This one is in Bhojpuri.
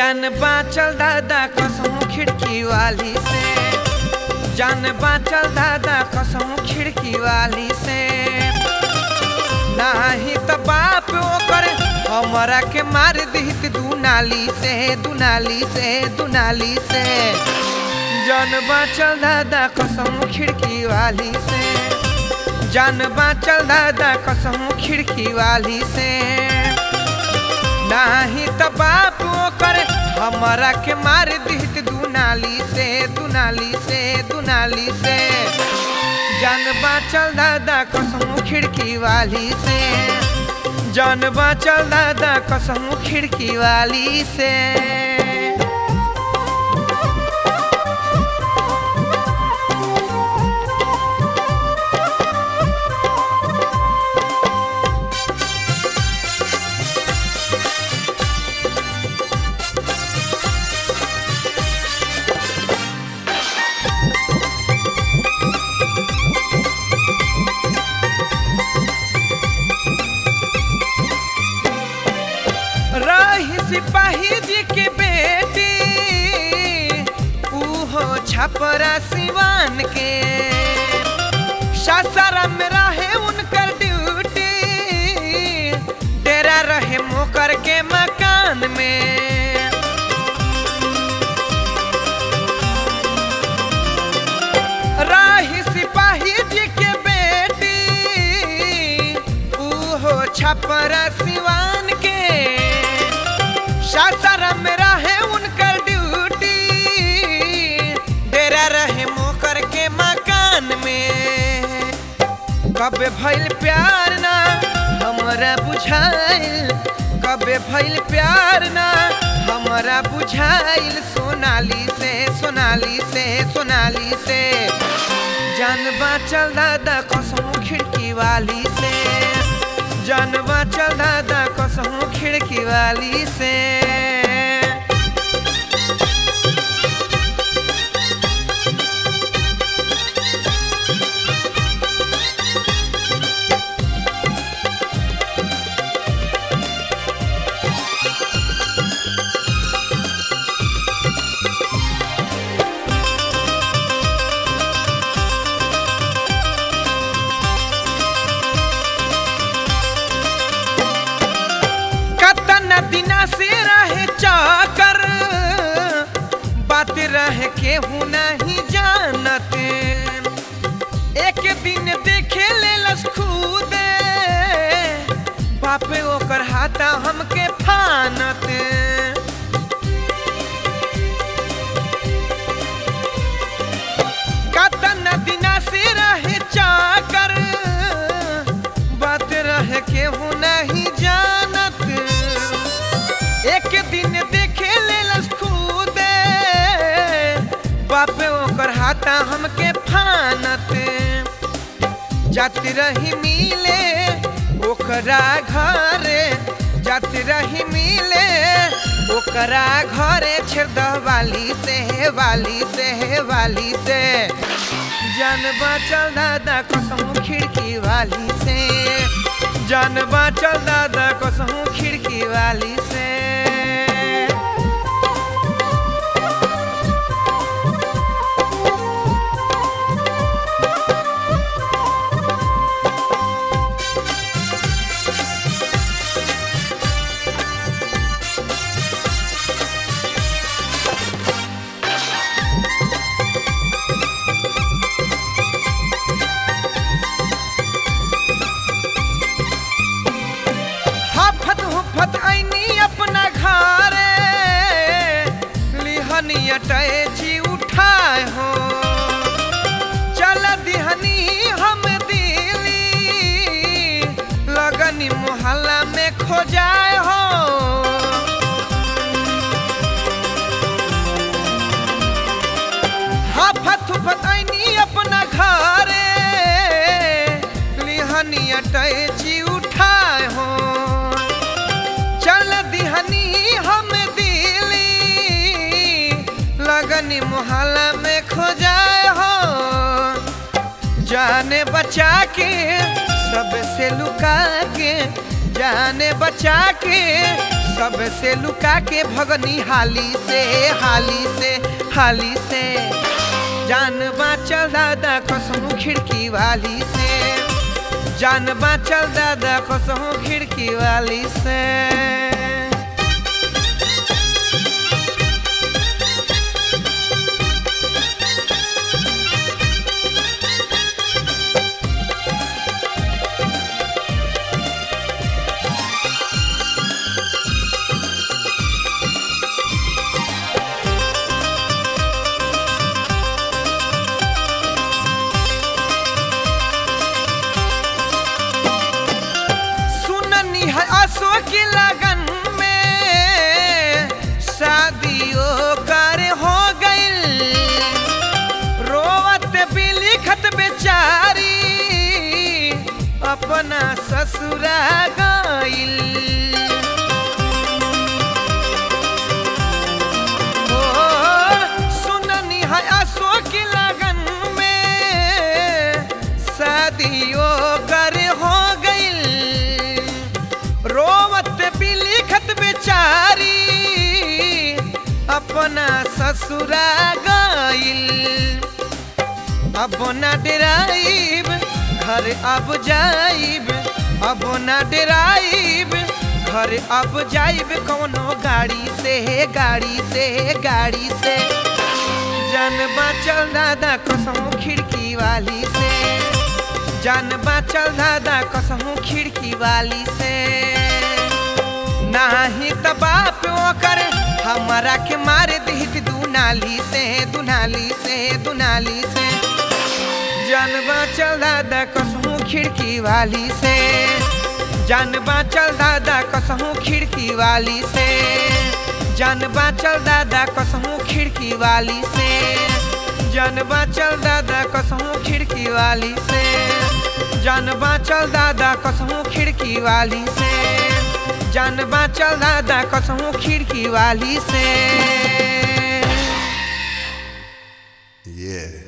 जान बाचल दादा कसम खिड़की वाली से जान बाचल दादा कसम खिड़की वाली से नाही त बाप ओकर हमरा के मार दिहित दुनाली से दुनाली से दुनाली से जान बाचल दादा कसम खिड़की वाली से जान बाचल दादा कसम खिड़की वाली से नाही त बाप ओकर हमरा के मार दिहित दुनाली से दुनाली से दुनाली से जान बाचल दादा कसम खिड़की वाली से जान बाचल दादा कसम खिड़की वाली से रही सिपाही जी के बेटी उहो छपरा सिवान के सासाराम में रहे उनकर ड्यूटी डेरा रहे मोकर के मकान में राही सिपाही जी के बेटी उहो छपरा सिवान के सासाराम में रहे उनकर ड्यूटी डेरा रहे मोकर के मकान में कब भइल प्यार ना हमरा बुझाइल कब भइल प्यार ना हमरा बुझाइल सोनाली से सोनाली से सोनाली से जान बाचल दादा कसम खिड़की वाली से जान बाचल दादा कसम खिड़की वाली से कतन दिना से रहे चाकर बात रहे केहू नहीं जानत एक दिन देखे ले खुदे बापे ओकर हाथा हमके फानत कतन दिना से रहे चाकर बात रहे केहू नहीं जानत एक दिन देखे लेलस खुदे बापे ओकर हाथा हमके फानत जात रही मिले ओकरा घरे जात रही मिले ओकरा घरे छेद वाली से वाली से वाली से जान बाचल दादा कसम खिड़की वाली से जान बाचल दादा कसम खिड़की वाली से हफत हुफत ऐनी अपना घरे लिहनी अटैची उठाए हो चल दिहनी हम दिली लगनी मोहल्ला में खोजाए हो हफत हुफत ऐनी अपना घरे लिहनी अटैची उठाए हो चल दिहनी हम दिली लगनी मोहल्ला में खोजाए हो जाने बचा के सबसे लुका के जाने बचा के सबसे लुका के भगनी हाली से हाली से हाली से जान बाचल दादा कसहूँ खिड़की वाली से जान बाचल दादा कसहूँ खिड़की वाली से सुननी है आसो की लगन में शादियों कर हो गइल रोवत भी लिखत बेचारी अपना ससुरा गइल ओ, सुननी है आसो की लगन में शादियों कर हो गइल रोवत भी लिखत बेचारी अपना ससुरा गइल अब ना डराइब घर अब जाइब अब ना डराइब घर अब जाइब कौनो गाड़ी से गाड़ी से गाड़ी से जान बाचल दादा कसहूँ खिड़की वाली से जान बाचल दादा कसहूँ खिड़की वाली से नाही त बाप ओकर हमारा के मार दिहित दुनाली से दुनाली से दुनाली से जान बाचल दादा कसहूँ खिड़की वाली से जान बाचल दादा कसहूँ खिड़की वाली से जान बाचल दादा कसहूँ खिड़की वाली से जान बाचल दादा कसहूँ खिड़की वाली से जान बाचल दादा कसहूँ खिड़की वाली से जान बाचल दादा कसहूँ खिड़की वाली से Yeah.